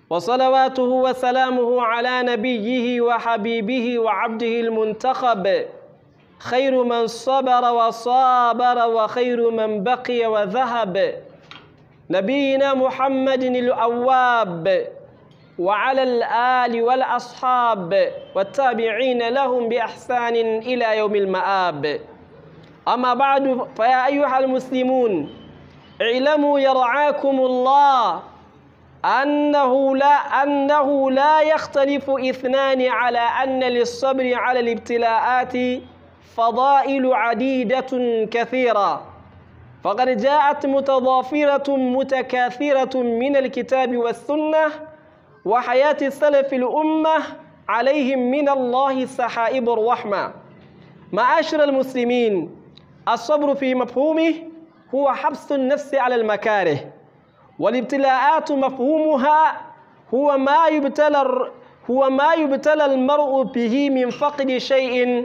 وصلواته وسلامه على نبيه وحبيبه وعبده المنتخب خير من صبر وصابر وخير من بقي وذهب نبينا محمد الأواب وعلى الآل والأصحاب والتابعين لهم بإحسان إلى يوم المآب أما بعد فيا أيها المسلمون اعلموا يرعاكم الله أنه لا أنه لا يختلف اثنان على أن للصبر على الابتلاءات فضائل عديدة كثيرة فقد جاءت متضافرة متكاثرة من الكتاب والسنة وحياة السلف الأمة عليهم من الله سحائب الرحمة معاشر المسلمين الصبر في مفهومه هو حبس النفس على المكاره والابتلاءات مفهومها هو ما يبتلى هو ما يبتلى المرء به من فقد شيء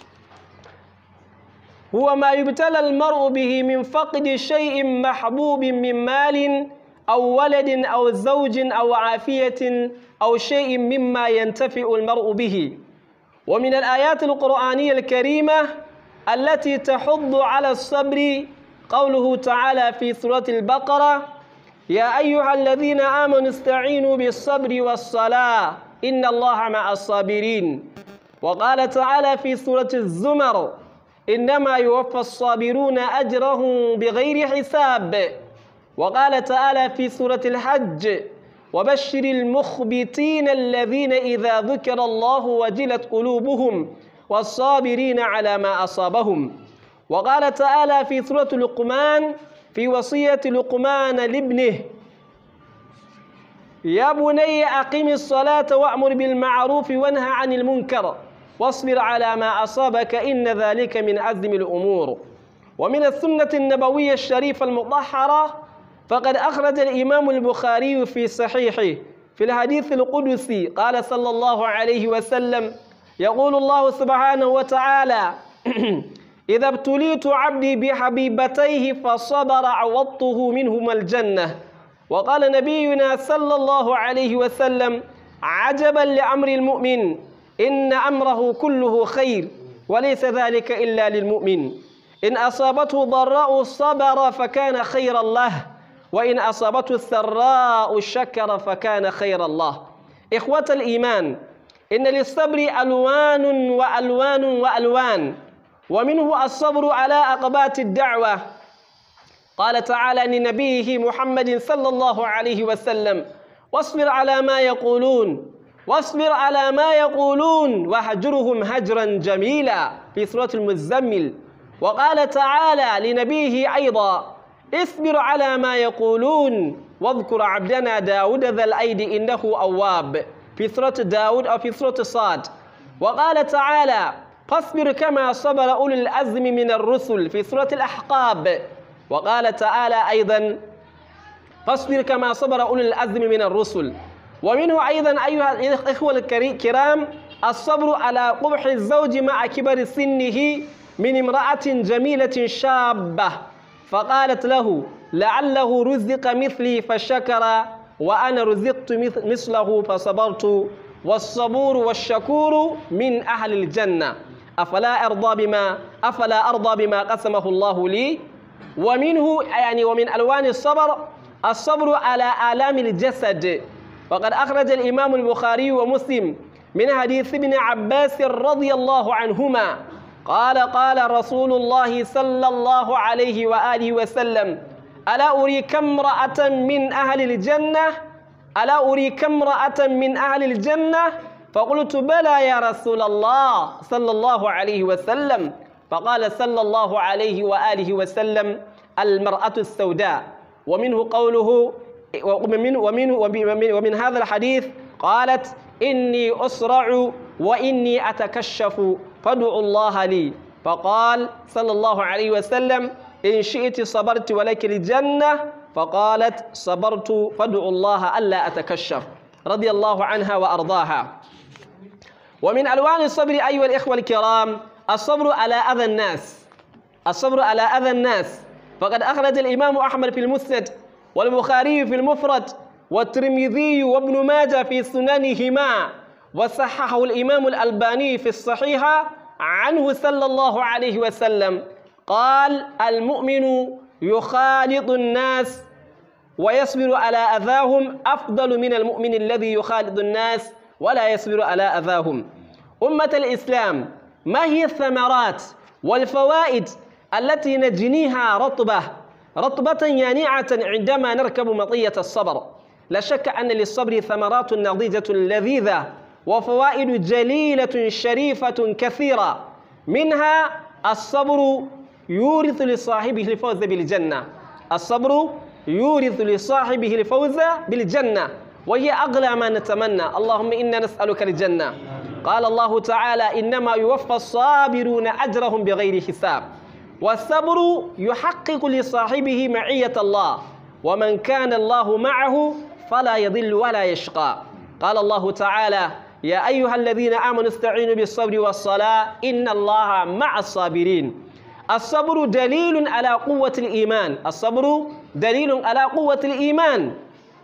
هو ما يبتلى المرء به من فقد شيء محبوب من مال أو ولد أو زوج أو عافية أو شيء مما ينتفع المرء به ومن الآيات القرآنية الكريمة التي تحض على الصبر قوله تعالى في سورة البقرة يا أيها الذين آمنوا استعينوا بالصبر والصلاة إن الله مع الصابرين وقال تعالى في سورة الزمر إنما يوفى الصابرون أجرهم بغير حساب وقال تعالى في سورة الحج وبشر المخبتين الذين إذا ذكر الله وجلت قلوبهم والصابرين على ما أصابهم وقال تعالى في سورة لقمان في وصية لقمان لابنه يا بني أقم الصلاة وأمر بالمعروف وانهى عن المنكر واصبر على ما أصابك إن ذلك من عزم الأمور ومن السنة النبوية الشريفة المطهرة فقد أخرج الإمام البخاري في صحيحه في الحديث القدسي قال صلى الله عليه وسلم يقول الله سبحانه وتعالى إذا ابتليت عبدي بحبيبتيه فصبر عوضته منهما الجنة وقال نبينا صلى الله عليه وسلم عجبا لأمر المؤمن إن أمره كله خير وليس ذلك إلا للمؤمن إن أصابته ضراء صبر فكان خيرا له وإن أصابته السراء شكر فكان خير الله إخوة الإيمان إن للصبر ألوان وألوان وألوان ومنه الصبر على أقبات الدعوة قال تعالى لنبيه محمد صلى الله عليه وسلم واصبر على ما يقولون واصبر على ما يقولون واهجرهم هجرا جميلا في سورة المزمل وقال تعالى لنبيه أيضا اصبر على ما يقولون واذكر عبدنا داود ذا الأيد إنه أواب في سورة داود أو في سورة صاد وقال تعالى فاصبر كما صبر أولي الأزم من الرسل في سورة الأحقاب وقال تعالى أيضا فاصبر كما صبر أولي الأزم من الرسل ومنه أيضا أيها الإخوة الكرام الصبر على قبح الزوج مع كبر سنه من امرأة جميلة شابة فقالت له لعله رزق مثلي فشكر وأنا رزقت مثله فصبرت والصبور والشكور من أهل الجنة أفلا أرضى بما أفلا أرضى بما قسمه الله لي ومنه يعني ومن ألوان الصبر الصبر على آلام الجسد وقد أخرج الإمام البخاري ومسلم من حديث ابن عباس رضي الله عنهما قال قال رسول الله صلى الله عليه وآله وسلم ألا أريك امرأة من أهل الجنة ألا أريك امرأة من أهل الجنة فقلت بلى يا رسول الله صلى الله عليه وسلم فقال صلى الله عليه وآله وسلم المرأة السوداء ومنه قوله ومن, ومن, ومن, ومن هذا الحديث قالت إني أسرع وإني أتكشف فادعوا الله لي فقال صلى الله عليه وسلم إن شئت صبرت ولك الجنة فقالت صبرت فادعوا الله ألا أتكشف رضي الله عنها وأرضاها ومن ألوان الصبر أيها الإخوة الكرام الصبر على أذى الناس الصبر على أذى الناس فقد أخرج الإمام أحمد في المسند والبخاري في المفرد والترمذي وابن ماجه في سننهما وصححه الإمام الألباني في الصحيحة عنه صلى الله عليه وسلم قال المؤمن يخالط الناس ويصبر على أذاهم أفضل من المؤمن الذي يخالط الناس ولا يصبر على أذاهم أمة الإسلام ما هي الثمرات والفوائد التي نجنيها رطبة رطبة يانعة عندما نركب مطية الصبر لا شك أن للصبر ثمرات نضيجة لذيذة وفوائد جليلة شريفة كثيرة منها الصبر يورث لصاحبه الفوز بالجنة الصبر يورث لصاحبه الفوز بالجنة وهي أغلى ما نتمنى اللهم إنا نسألك الجنة قال الله تعالى إنما يوفى الصابرون أجرهم بغير حساب والصبر يحقق لصاحبه معية الله ومن كان الله معه فلا يضل ولا يشقى قال الله تعالى يا أيها الذين آمنوا استعينوا بالصبر والصلاة إن الله مع الصابرين الصبر دليل على قوة الإيمان الصبر دليل على قوة الإيمان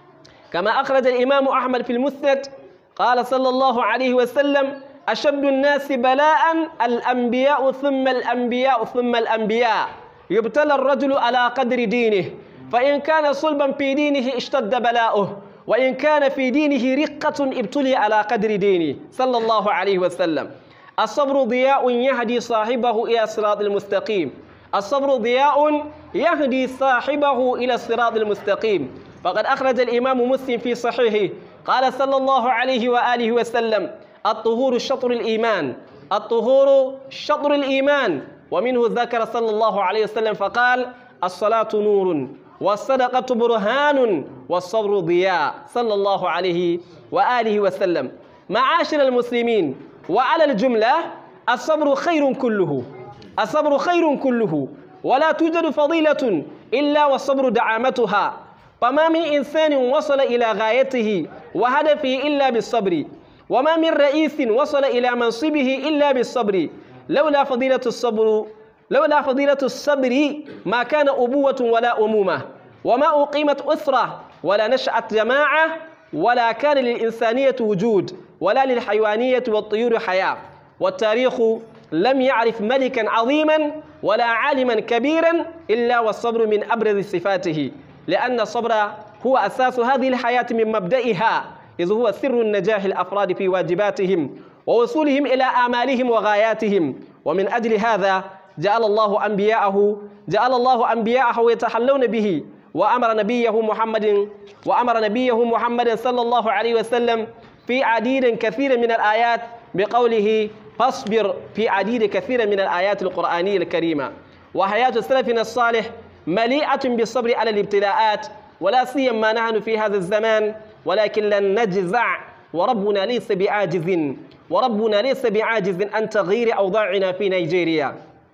كما أخرج الإمام أحمد في المسند قال صلى الله عليه وسلم أشد الناس بلاء الأنبياء ثم الأنبياء ثم الأنبياء يبتلى الرجل على قدر دينه فإن كان صلبا في دينه اشتد بلاؤه وإن كان في دينه رقة ابتلي على قدر دينه صلى الله عليه وسلم الصبر ضياء يهدي صاحبه إلى الصراط المستقيم الصبر ضياء يهدي صاحبه إلى الصراط المستقيم فقد أخرج الإمام مسلم في صحيحه قال صلى الله عليه وآله وسلم الطهور شطر الإيمان الطهور شطر الإيمان ومنه ذكر صلى الله عليه وسلم فقال الصلاة نور والصدقة برهان والصبر ضياء صلى الله عليه وآله وسلم معاشر المسلمين وعلى الجملة الصبر خير كله الصبر خير كله ولا توجد فضيلة إلا والصبر دعامتها فما من إنسان وصل إلى غايته وهدفه إلا بالصبر وما من رئيس وصل إلى منصبه إلا بالصبر لولا فضيلة الصبر لولا فضيلة الصبر ما كان أبوة ولا أمومة وما أقيمت أسرة ولا نشأت جماعة ولا كان للإنسانية وجود ولا للحيوانية والطيور حياة والتاريخ لم يعرف ملكا عظيما ولا عالما كبيرا إلا والصبر من أبرز صفاته لأن الصبر هو أساس هذه الحياة من مبدئها إذ هو سر النجاح الأفراد في واجباتهم ووصولهم إلى آمالهم وغاياتهم ومن أجل هذا جعل الله أنبياءه جعل الله أنبياءه يتحلون به وأمر نبيه محمد وأمر نبيه محمد صلى الله عليه وسلم في عديد كثير من الآيات بقوله فاصبر في عديد كثير من الآيات القرآنية الكريمة وحياة سلفنا الصالح مليئة بالصبر على الابتلاءات ولا سيما نحن في هذا الزمان ولكن لن نجزع وربنا ليس بعاجز وربنا ليس بعاجز عن تغيير أوضاعنا في نيجيريا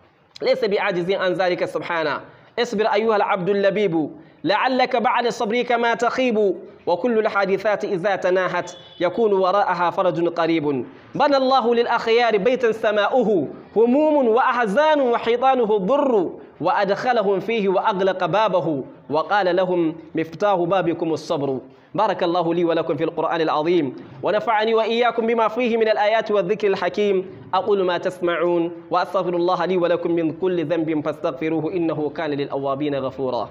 ليس بعاجز عن ذلك سبحانه اصبر أيها العبد اللبيب لعلك بعد صبرك ما تخيب وكل الحادثات إذا تناهت يكون وراءها فرج قريب بنى الله للأخيار بيتا سماؤه هموم وأحزان وحيطانه ضر وأدخلهم فيه وأغلق بابه وقال لهم مفتاح بابكم الصبر بارك الله لي ولكم في القرآن العظيم ونفعني وإياكم بما فيه من الآيات والذكر الحكيم أقول ما تسمعون وأستغفر الله لي ولكم من كل ذنب فاستغفروه إنه كان للأوابين غفورا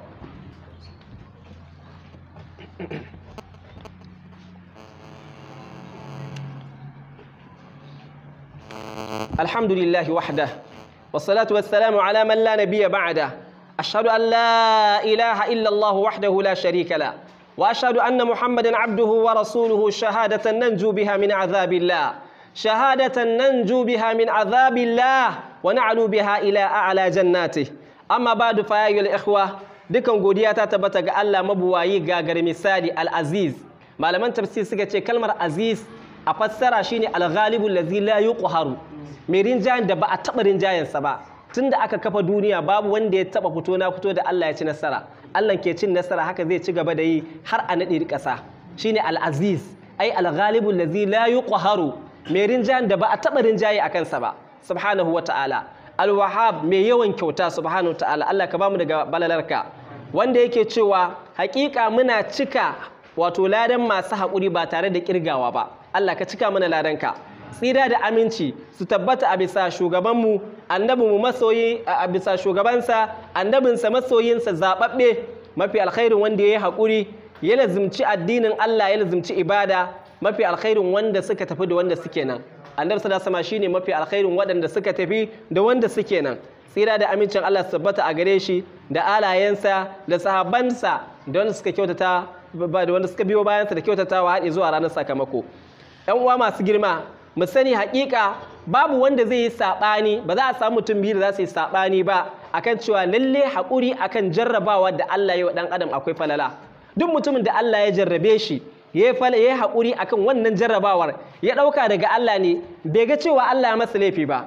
الحمد لله وحده والصلاة والسلام على من لا نبي بعده أشهد أن لا إله إلا الله وحده لا شريك له وأشهد أن محمدا عبده ورسوله شهادة ننجو بها من عذاب الله شهادة ننجو بها من عذاب الله ونعلو بها إلى أعلى جناته أما بعد فيا أيها الإخوة dukan godiya ta tabbata ga Allah mabuwayi gagar misali al-aziz malaman tafsir suka ce kalmar aziz a fassara shine al-ghalibu allazi la yuqharu mai rinjayen da ba a taɓa rinjayensa ba tunda aka kafa duniya babu wanda ya taɓa fito na fito da Allah ya ci nasara Allah ke cin nasara haka zai ci gaba da yi har a naɗe ƙasa shine al-aziz ai al-ghalibu allazi la yuqharu mai rinjayen da ba a taɓa rinjaye a kansa ba subhanahu wa ta'ala al-wahhab mai yawan kyauta subhanahu wa ta'ala Allah ka bamu daga balalarka wanda yake cewa hakika muna cika wato ladan masu haƙuri ba tare da kirgawa ba Allah ka cika mana ladanka tsira da aminci su tabbata a bisa shugabanmu annabinmu masoyi a bisa shugabansa annabinsa masoyinsa zaɓaɓɓe mafi alkhairin wanda ya yi haƙuri ya lazimci addinin Allah ya lazimci ibada mafi alkhairin wanda suka tafi da wanda suke nan annabi sallallahu alaihi shine mafi alkhairin waɗanda suka tafi da wanda suke nan tsira da amincin Allah su tabbata a gare shi da alayensa da sahabbansa da wanda suka kyautata da wanda suka biyo bayansa da kyautatawa haɗe zuwa ranar sakamako ƴan uwa masu girma mu sani haƙiƙa babu wanda zai yi saɓani ba za a samu mutum biyu da za su yi saɓani ba akan cewa lalle haƙuri akan jarrabawa da Allah ya wa ɗan adam akwai falala duk mutumin da Allah ya jarrabe shi ya yi haƙuri akan wannan jarrabawar ya ɗauka daga Allah ne bai ga cewa Allah ya masa laifi ba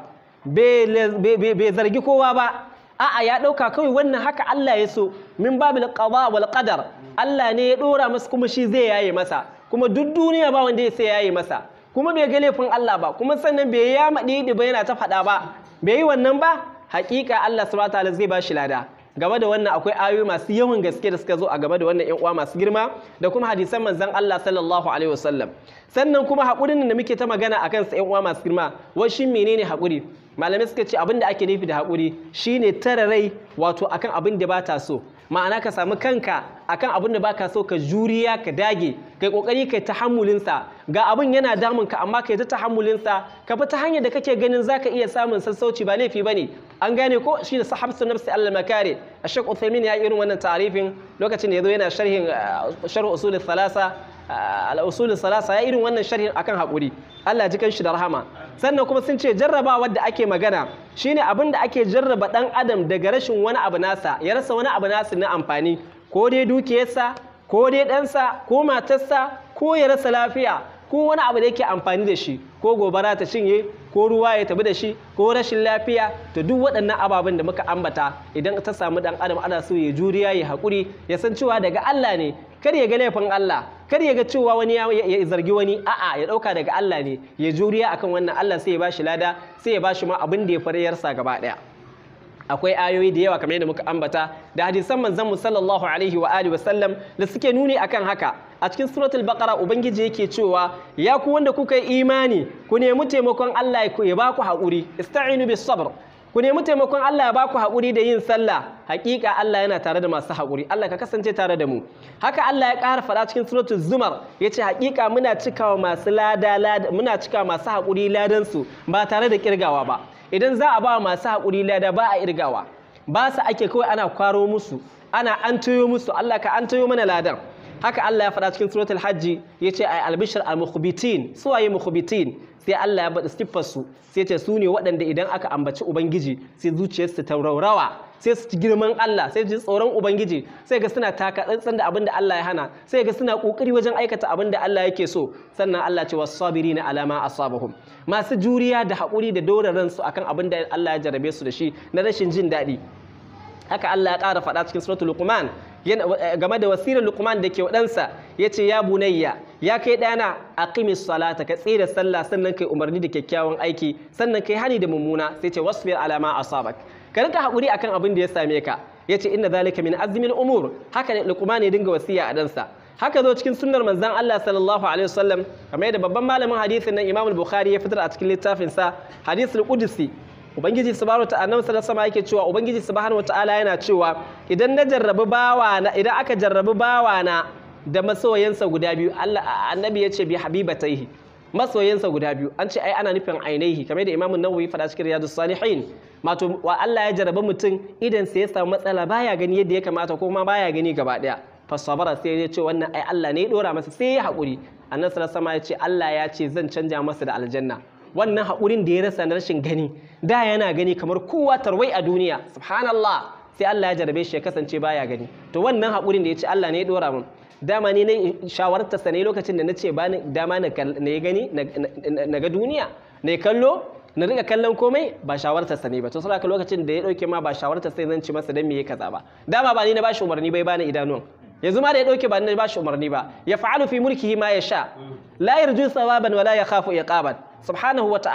bai zargi kowa ba a'a ya ɗauka kawai wannan haka Allah ya so min babil qada wal qadar Allah ne ya ɗora masa kuma shi zai yaye masa kuma duk duniya ba wanda ya sai yaye masa kuma bai ga laifin Allah ba kuma sannan bai ya maɗi ba yana ta faɗa ba bai yi wannan ba haƙiƙa Allah subhanahu wa ta'ala zai ba shi lada game da wannan akwai ayoyi masu yawan gaske da suka zo a game da wannan ƴan uwa masu girma da kuma hadisan manzon Allah sallallahu alaihi wasallam sannan kuma haƙurin da muke ta magana akan sa ƴan uwa masu girma wai shin menene haƙuri malamai suka ce abin da ake nufi da haƙuri shine tara rai wato akan abin da ba ta so ma'ana ka samu kanka akan abin da baka so ka juriya ka dage kai kokari kai tahammulin sa ga abin yana damun ka amma kai ta tahammulin sa ka bi ta hanyar da kake ganin zaka iya samun sassauci ba laifi bane an gane ko shine sahabsu nafsi Allah makare Ashaq Uthaymin ya irin wannan ta'arifin lokacin da yazo yana sharhin sharh usul thalasa al-usul thalasa ya irin wannan sharhin akan hakuri Allah ji shi da rahama sannan kuma sun ce jarrabawar da ake magana shine abin da ake jarraba dan adam daga rashin wani abu nasa ya rasa wani abu nasa na amfani ko dai dukiyarsa ko dai ɗansa ko matarsa ko ya rasa lafiya ko wani abu da yake amfani da shi ko gobara ta cinye ko ruwa ya tabi da shi ko rashin lafiya to duk waɗannan ababen da muka ambata idan ta samu dan adam ana so ya juriya ya haƙuri ya san cewa daga Allah ne kar ya ga laifin Allah kar ya ga cewa wani ya zargi wani a'a ya ɗauka daga Allah ne ya juriya akan wannan Allah sai ya bashi lada sai ya bashi ma abin da ya fariyarsa gaba ɗaya akwai ayoyi da yawa kamar yadda muka ambata da hadisan manzon mu sallallahu alaihi wa alihi wasallam da suke nuni akan haka a cikin suratul baqara ubangiji yake cewa ya ku wanda kuka yi imani ku nemi taimakon Allah ya ba ku haƙuri ista'inu bis sabr ku nemi taimakon Allah ya ba ku haƙuri da yin sallah hakika Allah yana tare da masu haƙuri Allah ka kasance tare da mu haka Allah ya ƙara faɗa cikin suratul zumar yace hakika muna cikawa masu lada muna cikawa masu haƙuri ladan su ba tare da kirgawa ba idan za a ba masu haƙuri lada ba a irgawa ba su ake kawai ana kwaro musu ana an tayo musu Allah ka an tayo mana ladan haka Allah ya faɗa cikin suratul hajji ya ce ai albishir al-mukhbitin su waye mukhbitin sai Allah ya bada siffar su sai ce su ne waɗanda idan aka ambaci ubangiji sai zuciyarsu ta raurawa sai su ci girman Allah sai ji tsoron ubangiji sai ga suna taka tsantsan da abin da Allah ya hana sai ga suna kokari wajen aikata abin da Allah yake so sannan Allah ce was-sabirina ala ma asabahum masu juriya da haƙuri da dora ransu akan abin da Allah ya jarabe su da shi na rashin jin daɗi haka Allah ya ƙara faɗa cikin suratul Luqman game da wasirar Luqman da ke waɗansa ya ce ya bunayya ya kai ɗana aqimis salata ka tsira sallah sannan kai umarni da kyakkyawan aiki sannan kai hani da mummuna sai ce wasbir ala ma asabak ka rinka haƙuri akan abin da ya same ka ya ce inna zalika min azmin umur haka ne Luqman ya dinga wasiya a ɗansa haka zo cikin sunnar manzon Allah sallallahu alaihi wasallam kamar yadda babban malamin hadisin nan Imam Bukhari ya fitar a cikin littafinsa hadisul qudsi ubangiji subhanahu ta'ala nan sallallahu sama yake cewa ubangiji subhanahu ta'ala yana cewa idan na jarrabi bawana idan aka jarrabi bawana da masoyansa guda biyu Allah annabi ya ce bi habibataihi masoyansa guda biyu an ce ai ana nufin ainihi kamar da imamu nawawi faɗa cikin riyadus salihin mato wa Allah ya jarrabi mutum idan sai ya samu matsala baya gani yadda ya kamata ko ma baya gani gaba daya fasabara sai ya ce wannan ai Allah ne ya dora masa sai ya haƙuri annabi sallallahu alaihi ya ce Allah ya ce zan canja masa da aljanna wannan haƙurin da ya rasa na rashin gani da yana gani kamar kowa tarwai a duniya subhanallah sai Allah ya jarabe shi ya kasance baya gani to wannan haƙurin da ya ce Allah ne ya dora min dama ne na shawarta sa ne lokacin da na ce ba dama na gani na ga duniya na kallo na riga kallon komai ba shawartar sa ne ba to saboda lokacin da ya dauke ma ba shawartar sai zan ci masa dan me ya kaza ba dama ba ni na bashi umarni bai bani idanuwan yanzu ma da ya dauke ba ni na bashi umarni ba ya fa'alu fi mulkihi ma ya sha la yarju thawaban wala yakhafu iqaban subhanahu wa ta'ala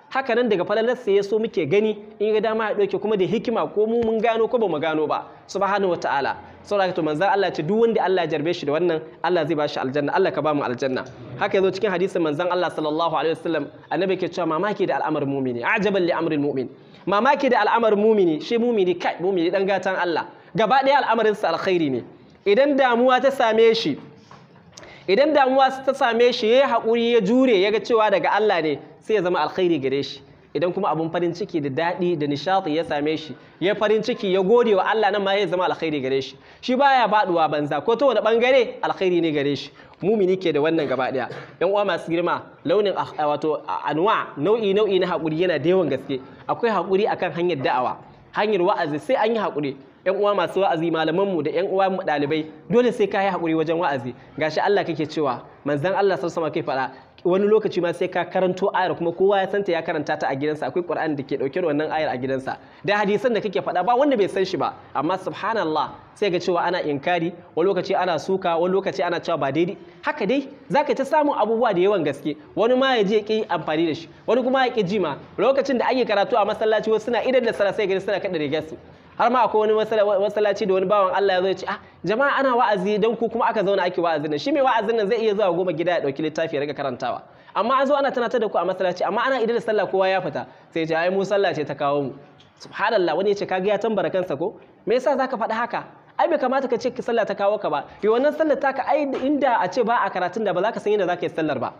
haka nan daga falalarsa ya so muke gani in ga dama ya ɗauke kuma da hikima ko mu mun gano ko ba mu gano ba subhanahu wataala saboda to manzon Allah ce duk wanda Allah ya jarbe shi da wannan Allah zai ba shi aljanna Allah ka ba mu aljanna haka yazo cikin hadisin manzon Allah sallallahu alaihi wasallam annabi ke cewa mamaki da al'amarin mu'mini ajaban li amril mu'min mamaki da al'amarin mu'mini shi mu'mini kai mu'mini dan gatan Allah gaba ɗaya al'amarin sa alkhairi ne idan damuwa ta same shi idan damuwa ta same shi ya haƙuri ya jure ya ga cewa daga Allah ne sai ya zama alkhairi gare shi idan kuma abun farin ciki da daɗi da nishaɗi ya same shi ya farin ciki ya gode wa Allah nan ma ya zama alkhairi gare shi shi baya baɗuwa banza ko ta wani ɓangare alkhairi ne gare shi mumini ke da wannan gaba ɗaya yan uwa masu girma launin wato anwa nau'i nau'i na haƙuri yana da yawan gaske akwai haƙuri akan hanyar da'awa hanyar wa'azi sai an yi haƙuri yan uwa masu wa'azi malaman mu da yan uwa mu dalibai dole sai ka yi hakuri wajen wa'azi gashi Allah kake cewa manzon Allah sallallahu alaihi kai faɗa wani lokaci ma sai ka karanto ayar kuma kowa ya santa ya karanta ta a gidansa akwai Qur'ani da ke dauke da wannan ayar a gidansa da hadisan da kake faɗa ba wanda bai san shi ba amma subhanallah sai ga cewa ana inkari wani lokaci ana suka wani lokaci ana cewa ba daidai haka dai zaka ta samun abubuwa da yawan gaske wani ma ya je ki amfani da shi wani kuma ya ki jima lokacin da ake karatu a masallaci wasu suna idan da sara sai gani suna kada rigar su har ma akwai wani masallaci da wani bawan Allah ya zo ya ce ah jama'a ana wa'azi dan ku kuma aka zauna ake wa'azin nan shi mai wa'azin nan zai iya zuwa goma gida ya dauki littafi ya riga karantawa amma an zo ana tunatar da ku a masallaci amma ana idan da sallah kowa ya fita sai ya ce ai mu sallah ce ta kawo mu subhanallah wani ya ce kaga ya tambara kansa ko me yasa zaka faɗi haka ai bai kamata ka ce ki sallah ta kawo ka ba yi wannan sallar taka ai inda a ce ba a karatun da ba za ka san yadda za ka yi sallar ba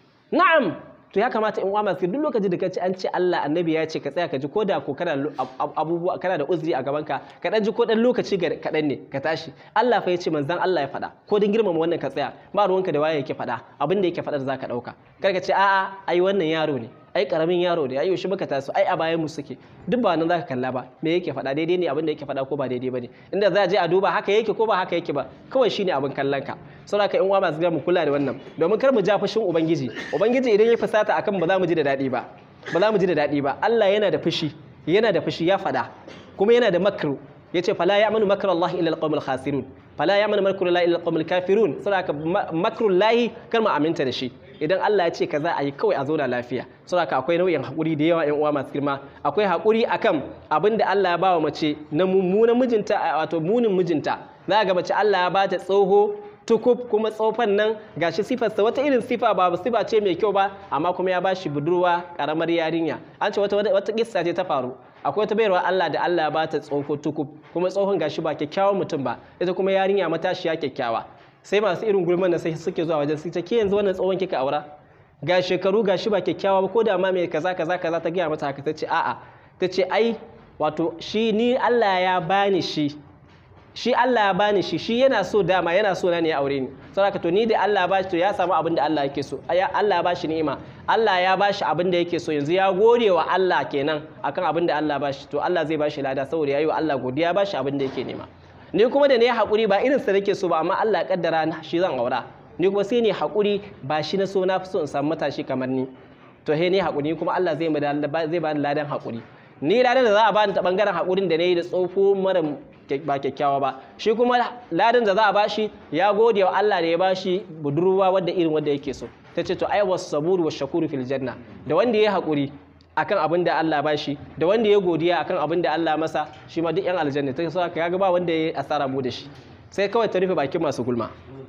na'am to ya kamata in uwa masu duk lokacin da ka ci an ce Allah annabi ya ce ka tsaya ka ji ko da ko kana abubuwa kana da uzuri a gaban ka ka dan ji ko dan lokaci ga kadan ne ka tashi Allah fa ya ce manzon Allah ya faɗa ko dan girmama wannan ka tsaya ba ruwanka da waye yake faɗa abin da yake faɗa da zaka dauka kar ka ce a'a ai wannan yaro ne ai karamin yaro ne ai yaushe muka taso ai a bayan mu suke duk ba nan zaka kalla ba me yake faɗa daidai ne abin da yake faɗa ko ba daidai bane inda za a je a duba haka yake ko ba haka yake ba kawai shine abin kallon ka saboda ka in uwa masu mu kula da wannan domin kar mu ja fushin ubangiji ubangiji idan ya fusata akan ba za mu ji da daɗi ba ba za mu ji da daɗi ba Allah yana da fushi yana da fushi ya faɗa kuma yana da makru yace fala ya'manu makra Allah illa alqawmul khasirun fala ya'manu makru Allah illa alqawmul kafirun saboda ka makrul lahi kar mu aminta da shi idan Allah ya ce ka za a yi kawai a zauna lafiya saboda akwai nau'in haƙuri da yawa 'yan uwa masu girma akwai haƙuri akan abin da Allah ya ba wa mace na mummunan mijinta wato munin mijinta za ga mace Allah ya ba ta tsoho tukub kuma tsofan nan gashi sifarsa wata irin sifa ba sifa ce mai kyau ba amma kuma ya ba shi budurwa karamar yarinya an ce wata wata kissa ce ta faru akwai wata bayarwa Allah da Allah ya ba ta tsoho tukub kuma tsohon gashi ba kyakkyawan mutum ba ita kuma yarinya matashiya kyakkyawa sai masu irin gulman da sai suke zuwa wajen sai ke yanzu wannan tsohon kika aura ga shekaru ga shi ba kyakkyawa ba ko da ma mai kaza kaza kaza ta gaya mata haka ta ce a'a ta ce ai wato shi ni Allah ya bani shi shi Allah ya bani shi shi yana so dama yana so na ne ya aure ni saboda to ni da Allah ya bashi to ya samu abin da Allah yake so Allah ya bashi ni'ima Allah ya bashi abin da yake so yanzu ya gode wa Allah kenan akan abin da Allah ya bashi to Allah zai bashi lada saboda yayi wa Allah godiya ya bashi abin da yake nema ni kuma da ne haƙuri ba irin sa nake so ba amma Allah ya kaddara shi zan aura ni kuma sai ne haƙuri ba shi na so na fi so in samu matashi kamar ni to he ne haƙuri kuma Allah zai zai bani ladan haƙuri ni ladan da za a bani ta bangaren haƙurin da nayi da tsofo mara ba kyakkyawa ba shi kuma ladan da za a bashi ya gode wa Allah da ya bashi budurwa wadda irin wadda yake so ta ce to ai was saburu was shakuru fil janna da wanda ya haƙuri akan abin da Allah ba shi da wanda ya godiya akan abin da Allah masa shi ma duk yan aljanna ta saka kaga ba wanda ya asara mu da shi sai kawai ta rufe bakin masu gulma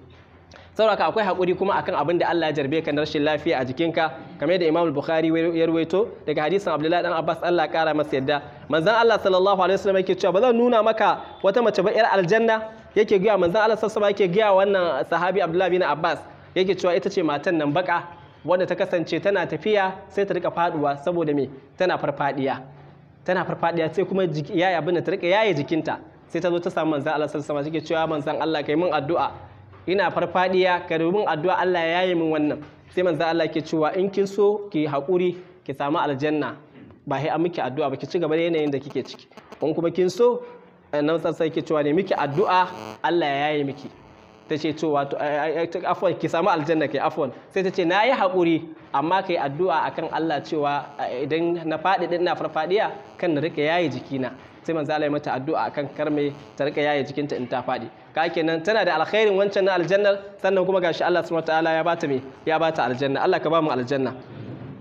saboda akwai hakuri kuma akan abin da Allah ya jarbe ka na rashin lafiya a jikinka kamar da Imam Bukhari ya ruwaito daga hadisin Abdullahi dan Abbas Allah kara masa yadda manzon Allah sallallahu alaihi wasallam yake cewa ba zan nuna maka wata mace ba yar aljanna yake ga manzon Allah sallallahu alaihi wasallam yake ga wannan sahabi Abdullahi bin Abbas yake cewa ita ce matan nan baka wanda ta kasance tana tafiya sai ta rika faduwa saboda me tana farfadiya tana farfadiya sai kuma yaya abin da ta rika yaye jikinta sai ta zo ta samu manzon Allah sallallahu alaihi wasallam take cewa manzon Allah kai min addu'a ina farfadiya ka min addu'a Allah ya yaye min wannan sai manzon Allah ke cewa in kin so ki haƙuri ki samu aljanna ba sai an miki addu'a ba ki ci gaba da yanayin da kike ciki in kuma kin so nan sai ke cewa ne miki addu'a Allah ya yaye miki ta ce to wato afwan ki samu aljanna kai afwan sai ta ce na yi haƙuri amma kai addu'a akan Allah cewa idan na faɗi din na farfadiya kan na rika yaye jikina sai manzo Allah ya mata addu'a akan karme ta rika yaye jikinta in ta faɗi ka kenan tana da alkhairin wancan na aljannar sannan kuma gashi Allah subhanahu wataala ya bata me ya bata aljanna Allah ka ba mu aljanna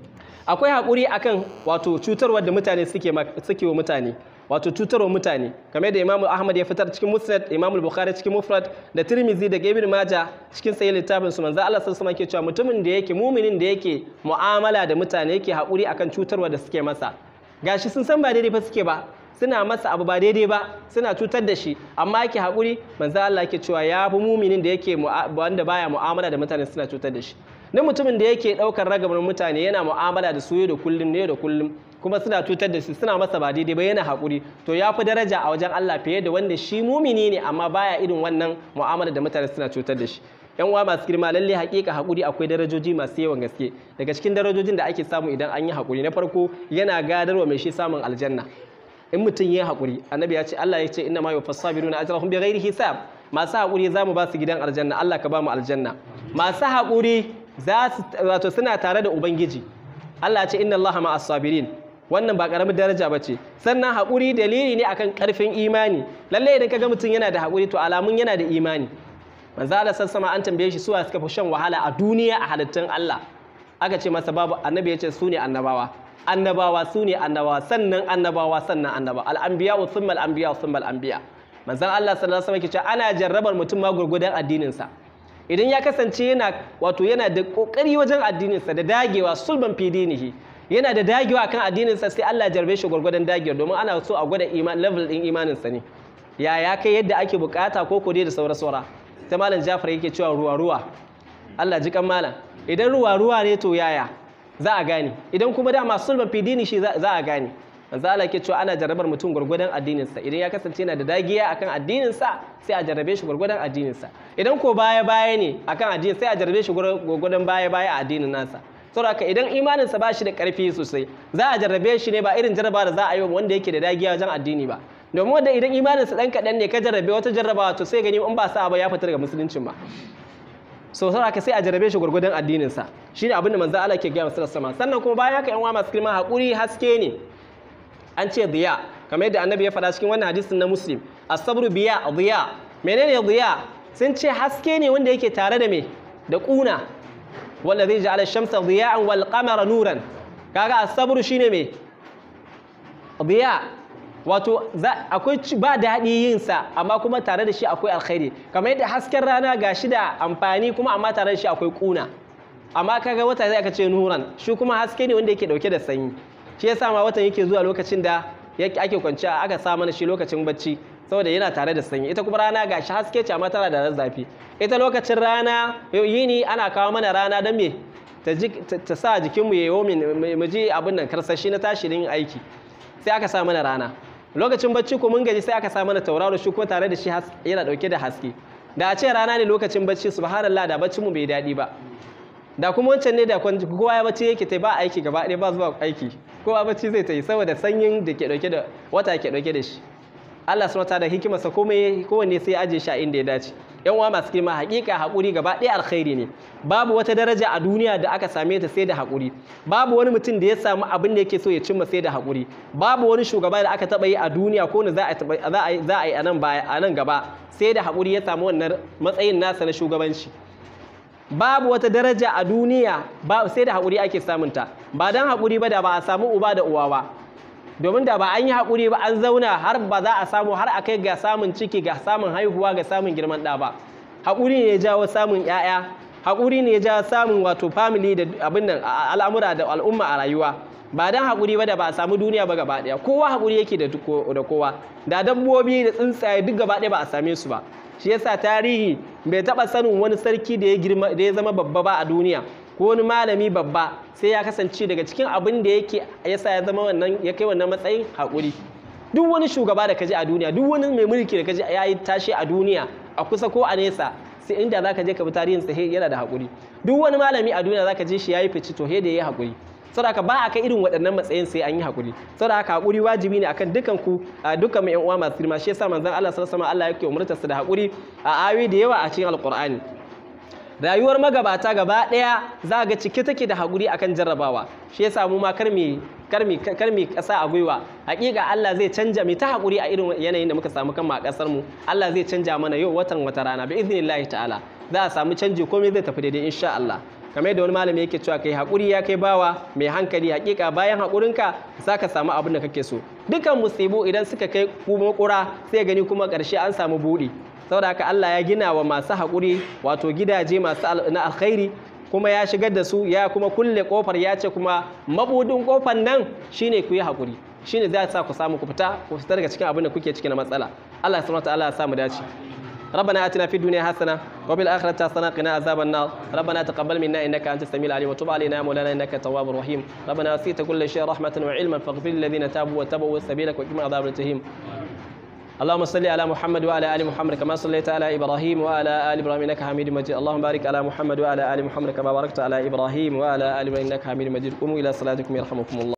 akwai haƙuri akan wato cutarwar da mutane suke suke wa mutane wato cutarwa mutane kamar da Imam Ahmad ya fitar cikin Musnad Imam Bukhari cikin Mufrad da Tirmidhi da Ibn Majah cikin sahih littafin su manzo Allah sallallahu alaihi cewa mutumin da yake muminin da yake mu'amala da mutane yake haƙuri akan cutarwa da suke masa gashi sun san ba daidai fa suke ba suna masa abu ba daidai ba suna cutar da shi amma yake haƙuri manzo Allah yake cewa ya fi muminin da yake wanda baya mu'amala da mutane suna cutar da shi na mutumin da yake ɗaukar ragamar mutane yana mu'amala da su yau da kullum ne da kullum kuma suna cutar da shi suna masa ba daidai ba yana haƙuri to ya fi daraja a wajen Allah fiye da wanda shi mumini ne amma baya irin wannan mu'amala da mutane suna cutar da shi yan uwa masu girma lalle haƙiƙa haƙuri akwai darajoji masu yawan gaske daga cikin darajojin da ake samu idan an yi haƙuri na farko yana gadarwa mai shi samun aljanna in mutum ya haƙuri annabi ya ce Allah ya ce inna ma yufassabiruna ajrahum bighairi hisab masu haƙuri za mu ba su gidan aljanna Allah ka ba mu aljanna masu haƙuri za su wato suna tare da ubangiji Allah ya ce inna Allah ma'as sabirin wannan ba karamin daraja ba ce sannan haƙuri dalili ne akan ƙarfin imani lalle idan kaga mutum yana da haƙuri to alamun yana da imani manzo Allah sassama an tambaye shi suwa suka fi shan wahala a duniya a halittun Allah aka ce masa babu annabi ya ce su ne annabawa annabawa su ne annabawa sannan annabawa sannan annabawa al'anbiya wa thumma al'anbiya wa thumma al'anbiya manzon Allah sallallahu alaihi wasallam ke ana jarrabar mutum ma gurgudan addinin sa idan ya kasance yana wato yana da kokari wajen addinin sa da dagewa sulban fi dinihi yana da dagewa kan addinin sa sai Allah jarbe shi gurgudan dagewa domin ana so a gwada iman level din imanin sa ne ya ya kai yadda ake bukata ko ko dai da saura saura ta malam Jafar yake cewa ruwa ruwa Allah ji kan malam idan ruwa ruwa ne to yaya za a gane idan kuma dama sulban fidini shi za a gane manzo Allah ke cewa ana jarrabar mutum gurgudan addinin sa idan ya kasance yana da dagiya akan addinin sa sai a jarrabe shi gurgudan addinin sa idan ko baya baya ne akan addini sai a jarrabe shi gurgudan baya baya a addinin nasa saboda idan imanin sa ba shi da karfi sosai za a jarrabe shi ne ba irin jarraba da za a yi wanda yake da dagiya wajen addini ba domin wanda idan imanin sa dan kadan ne ka jarrabe wata jarrabawa to sai gani in ba sa ba ya fita daga musuluncin ba so sai aka sai a jarabe shi gurgudan addininsa shine abin da manzo Allah ke gaya masa sama sannan kuma bayan haka yan uwa masu girma hakuri haske ne an ce diya kamar yadda annabi ya faɗa cikin wannan hadisin na muslim as-sabru biya diya menene diya sun ce haske ne wanda yake tare da me da kuna wanda zai ja'ala shamsa diya'an wal qamara nuran kaga as-sabru shine me diya wato akwai ba daɗi yin sa amma kuma tare da shi akwai alkhairi kamar yadda hasken rana ga shi da amfani kuma amma tare da shi akwai kuna amma kaga wata zai aka ce nuran shi kuma haske ne wanda yake dauke da sanyi shi yasa ma watan yake zuwa lokacin da ake kwanciya aka sa mana shi lokacin bacci saboda yana tare da sanyi ita kuma rana ga shi haske ce amma tana da zafi ita lokacin rana yini ana kawo mana rana don me ta sa jikinmu ya yi mu ji abin nan karsashi na tashi yin aiki sai aka sa mana rana lokacin bacci ko mun gaji sai aka sa mana tauraro shi kuma tare da shi yana dauke da haske da a ce rana ne lokacin bacci subhanallah da baccin mu bai daɗi ba da kuma wancan ne da kowa ya bacci yake ta ba aiki gaba ɗaya ba zuwa aiki kowa bacci zai ta yi saboda sanyin da ke dauke da wata ke dauke da shi Allah subhanahu wataala hikimarsa komai kowanne sai aje shi a inda ya dace yan uwa masu girma hakika hakuri gaba ɗaya alkhairi ne babu wata daraja a duniya da aka same ta sai da hakuri babu wani mutum da ya samu abin da yake so ya cimma sai da hakuri babu wani shugaba da aka taba yi a duniya ko ne za a za a yi a nan baya a nan gaba sai da hakuri ya samu wannan matsayin nasa na shugabanci babu wata daraja a duniya ba sai da hakuri ake samunta ba dan hakuri ba da ba a samu uba da uwa ba domin da ba an yi haƙuri ba an zauna har ba za a samu har a kai ga samun ciki ga samun haihuwa ga samun girman ɗa ba haƙuri ne ya jawo samun ‘ya'ya haƙuri ne ya jawo samun wato family da abin nan al'amura da al'umma a rayuwa ba dan haƙuri ba da ba a samu duniya ba gaba ɗaya kowa haƙuri yake da kowa da dabbobi da tsuntsaye duk gaba ɗaya ba a same su ba shi yasa tarihi bai taɓa sanin wani sarki da ya girma da ya zama babba ba a duniya ko wani malami babba sai ya kasance daga cikin abin da yake yasa ya zama wannan ya kai wannan matsayin haƙuri duk wani shugaba da kaji a duniya duk wani mai mulki da kaji ya yi tashi a duniya a kusa ko a nesa sai inda zaka je ka bi tarihin sa yana da haƙuri duk wani malami a duniya zaka je shi yayi fice to he da yayi haƙuri saboda ba a kai irin waɗannan matsayin sai an yi haƙuri saboda haka haƙuri wajibi ne akan dukan ku dukkan mai yan uwa masu girma shi yasa manzon Allah sallallahu alaihi wasallam Allah yake umurtar su da haƙuri a ayoyi da yawa a cikin alƙur'ani rayuwar magabata gaba ɗaya za ga cike take da haƙuri akan jarrabawa shi yasa mu ma karmi karmi karmi ƙasa a gwiwa hakika Allah zai canja mu ta haƙuri a irin yanayin da muka samu kanmu a ƙasar mu Allah zai canja mana yau watan wata rana bi iznillahi ta'ala za a samu canji komai zai tafi daidai insha Allah kamar yadda wani malami yake cewa kai haƙuri ya kai bawa mai hankali hakika bayan haƙurinka za ka samu abin da kake so dukan musibu idan suka kai kuma ƙura sai gani kuma ƙarshe an samu buɗi saboda haka Allah ya gina wa masu haƙuri wato gidaje masu na alkhairi kuma ya shigar da su ya kuma kulle kofar ya ce kuma mabudin kofar nan shine ku yi haƙuri shine zai sa ku samu ku fita ku fita daga cikin abin da kuke ciki na matsala Allah subhanahu wataala ya samu dace ربنا آتنا في الدنيا حسنة وفي الآخرة حسنة قنا عذاب النار ربنا تقبل منا إنك أنت السميع العليم وتب علينا يا مولانا إنك التواب الرحيم ربنا وسعت كل شيء رحمة وعلما فاغفر للذين تابوا واتبعوا سبيلك وقنا عذاب الجحيم اللهم صل على محمد وعلى ال محمد كما صليت على ابراهيم وعلى ال ابراهيم انك حميد مجيد اللهم بارك على محمد وعلى ال محمد كما باركت على ابراهيم وعلى ال ابراهيم انك حميد مجيد قوموا الى صلاتكم يرحمكم الله